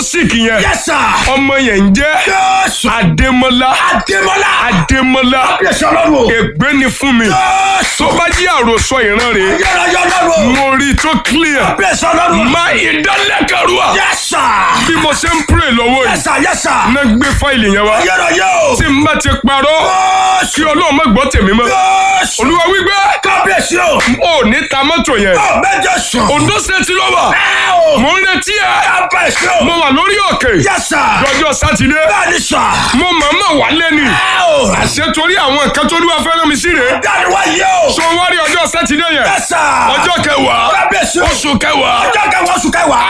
sick yẹn Yes, sir. ọmọ yẹn ń jẹ́ Jésù. Adémọ́lá Adémọ́lá. Adémọ́lá Kábíyèsí ọlọ́run o. ègbé ni fún mi Jésù. tó bá jí àròsọ ìran rẹ̀ Ayérayé ọlọ́run o. mo rí i tó clear Kábíyèsí ọlọ́run o. má ìdálẹ́kẹ̀rúà Yes, sir. bí mo ṣe ń pray lọ́wọ́ Yes, yìí sir. Yes, sir. náà gbé fáìlì yẹn wá Ayérayé o. tí n bá ti parọ́ kí ọlọ́run má gbọ́ tèmi mọ́ Jésù. olúwa wípé Kábíyèsí o. ò ní ta mọ́tò yẹn Ọ̀ méje sùn. Ondo State ló wà Ẹ o. mo ń retí ẹ Kábíyèsí o. mo wà lórí òkè Yes, sir. lọ́jọ́ sátidé Bẹ́ẹ̀ni sà. mo màmá wà lẹ́nu Ẹ o. àṣẹ torí àwọn nǹkan tó lúwa fẹ́ràn mi sí rèé Dáni wá yé o. so wá rí ọjọ́ sátidé yẹn Yes, sir. ọjọ́ kẹwàá Kábíyèsí o. oṣù kẹwàá Ọjọ́ kẹwàá oṣù kẹwàá.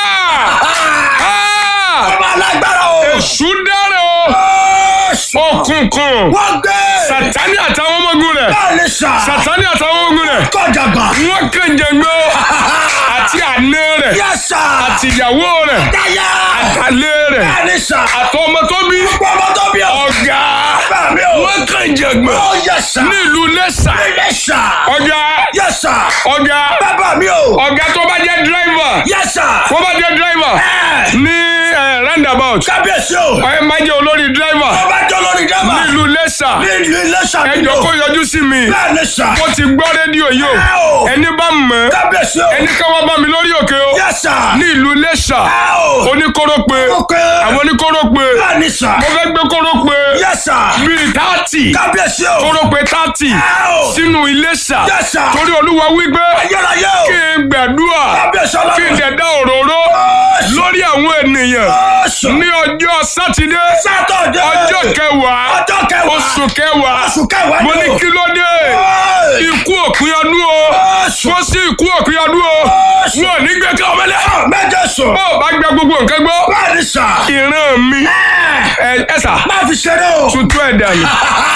Ah! Ah! Ọmọ alágbára o. èṣù dára o Jésù. òkùnkùn Wọ́n gbé. sátani àtàwọn ọmọ ogun rẹ̀ Bẹ́ẹ̀ni sà. sátani àtàwọn ọmọ ogun rẹ̀ Kọjàgbà. wọ́n kànjẹ̀gbọ́ àti àná rẹ̀ Yes, sir. àti ìyàwó rẹ̀ Dáyà. àtàlẹ́ rẹ̀ Bẹ́ẹ̀ni sà. àtọmọ tó bí Ọmọ tó bí o. ọ̀gá Bẹ́ẹ̀ni o. wọ́n kànjẹ̀gbọ́ Ó yẹ sà. nílùú lẹ́sà Yes, sir. ọ̀gá Yes, sir. ọ̀gá Bàbá mi o. ọ̀gá tó bá jẹ́ dírẹ́fà Yes, sir. tó bá jẹ́ dírẹ́fà Ẹ. ní eh, roundabout Kábíyèsí o. ẹ má jẹ́ olórí dírẹ́fà Ọba jọ lórí dábà. nílùú lẹ́sà Ní ìlú ilé ẹ ṣàbíyò. jọ kó yọjú sí mi Bẹ́ẹ̀ni sà. mo ti gbọ́ rédíò yìí o Ẹ o. ẹni bá mọ̀ Kábíyèsí o. ẹni ká wá bá mi lórí òkè o Yes, sir. ní ìlú lẹ́sà Ẹ o. oníkóró pé Ok. àwọn oníkóró pé Bẹ́ẹ̀ni sà. mo fẹ́ gbé kóró pé Yes, sir. bíi tààtì Kábíyèsí o. kóró pé tààtì Ẹ o. sínú Iléṣà Yes, sir. torí olúwa wípé Ayérayé o. kí n gbàdúrà Kábíyèsí kí n ọlọ́run. dẹ̀ dá òróró Jésù. lórí àwọn ènìyàn Jésù. ní ọjọ́ sátidé Sátọ̀dé. ọjọ́ kẹwàá Ọjọ́ kẹwàá. oṣù kẹwàá Oṣù kẹwàá mo ni ní o. kí ló dé Ẹ. ikú òpin ọdún o Jésù. wọ́n sí ikú òpin ọdún o Jésù. wọn ò ní gbé ká ọmọlẹ́ Méje sùn. bó o bá gba gbogbo nǹkan gbọ́ Bẹ́ẹ̀ni sà. ìran mi Ẹ. ẹ ẹ sà Má fi ṣeré o. tuntun ẹ̀ dànù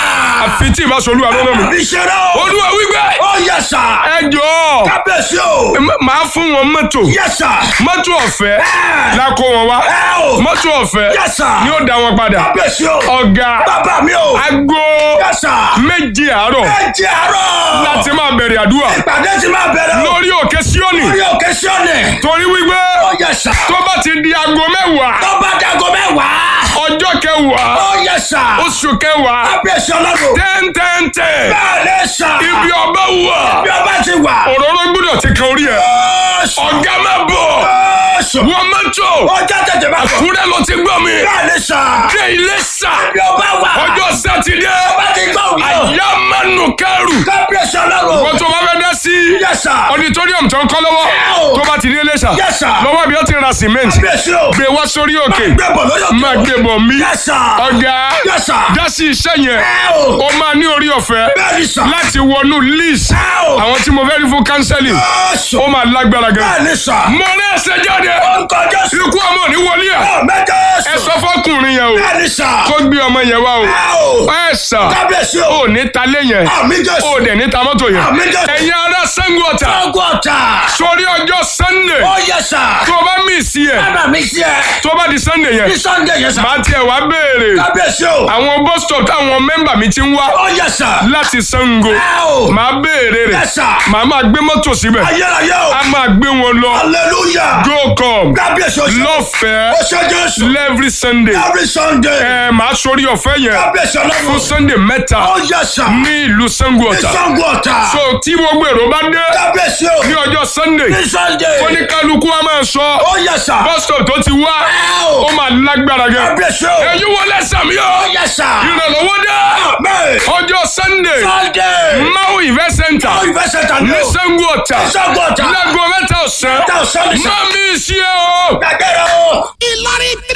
àfi tí ìbá solú àlọ́ Má mi fi ṣeré o. olúwa wípé Ó yẹ sà. ẹ jọ̀ọ́ Kábíyèsí o. m- màá fún wọn mọ́tò Yẹ sà. mọ́tò ọ̀fẹ́ Ẹ. la kó wọn wá Ẹ o. mọ́tò ọ̀fẹ́ Yes, sir. ni ó dá wọn padà Kábíyèsí o. ọ̀gá Bàbá mi o. aago Yẹ sà. méje àárọ̀ Ẹ jẹ́ àárọ̀. láti máa bẹ̀rẹ̀ àdúrà Ìpàdé ti máa bẹ̀rẹ̀ o. lórí òkè síọ́nì Lórí òkè Síónì. torí wípé Ó yẹ sà. tó bá ti di aago mẹ́wàá Tó bá dago mẹ́wàá. ọjọ́ kẹwàá Ó yẹ sà. oṣù kẹwàá Kábíyèsí ọlọ́run. tẹ́ntẹ́ntẹ́ Bẹ́ẹ̀ni sà. ibi ọba wà Bí ọba ti wà. òróró gbọ́dọ̀ ti kan orí ẹ̀ Jésù. ọ̀gá má bọ̀ Jésù. wọ́n mọ́tò Ọjọ́ tètè bá bọ̀. àkúrẹ́ ló ti gbọ́ mi Bẹ́ẹ̀ni sà. dé ilé sà Bí ọba wà. ọjọ́ sátidé Ọba ti gbọ́ òun. àyà mánu kẹrù Kábíyèsí ọlọ́run. wọ́n tó bá fẹ́ dá sí Yẹ sà. auditorium tó ń kọ́ lọ́wọ́ Ẹ o. tó bá ti dé ilé sà Yes, sir. lọ́wọ́ bí ó ti ra cement Kábíyèsí o. gbé wá sórí òkè Gbẹ̀bọ̀ lórí òkè. máa gbé bọ̀ mí Yes, sir. ọ̀gá Yes, sir. dá sí iṣẹ́ yẹn Ẹ o. ó máa ní orí ọ̀fẹ́ Bẹ́ẹ̀ni sà. láti wọnú list Ẹ o. àwọn tí mo fẹ́ rí fún counseling Jésù. ó máa lágbára gan. Bẹ́ẹ̀ni sà. mo ní ẹsẹ̀ jáde Orúkọ Jésù. ikú ọmọ ò ní wọlé ẹ̀ Ọ̀ mẹ́jọ ẹ sọ fọkùnrin yẹn o Bẹ́ẹ̀ni sà. kó gbé ọmọ yẹn wá o Ẹ o. ẹ sà Kábíyèsí o. ò ní talé yẹn Àmì Jésù. ò dẹ̀ ní ta mọ́tò yẹn Àmì Jésù. ẹ̀yin ará Ṣàngó Ọ̀tà Ọgọ́ ọ̀tà. sórí ọjọ́ Sunday Ó yẹ sà. tó o bá mí sí ẹ̀ Bàbá mi sí ẹ. tó o bá di Sunday yẹn Ní Sunday yẹn sà. màá tiẹ̀ wá béèrè Kábíyèsí o. àwọn bus stop táwọn mẹ́mbà mi ti ń wá Ó yẹ sà. láti Ṣàngó Ẹ o. màá béèrè rẹ̀ Yes, sir. màá máa gbé mọ́tò síbẹ̀ Ayérayé o. a máa gbé wọn lọ Hallelujah. go come Kábíyèsí o. lọ́fẹ̀ẹ́ Ó ṣe Jésù. every Sunday Every Sunday. ẹ màá sórí ọ̀fẹ́ yẹn Kábíyèsí fún ọlọ́run. Sunday mẹ́ta Ó yẹ sà. ní ìlú Ṣàngó Ní Ọ̀tà Ṣàngó ọ̀tà. so tí gbogbo èrò bá dé Kábíyèsí o. ní ọjọ́ Sunday Ní Sunday. oníkálukú a máa sọ Ó yẹ sà. bus stop tó ti wá Ẹ o. ó máa lágbára gan Kábíyèsí o. ẹ̀yin wọlé sàmì Ó ọ́ yẹ sà. ìrànlọ́wọ́ dé Amen. ọjọ́ Sunday Sunday. Mau event center Ó ìfẹ́ ṣẹ̀tà ní ní o. Ṣàngó Ọ̀tà Ṣàngó ọ̀tà. láago mẹ́ta ọ̀sán Mẹ́ta ọ̀sán ní sà. má mi sí ẹ o. Gbàgẹ́rẹ́ o. Ìlọrin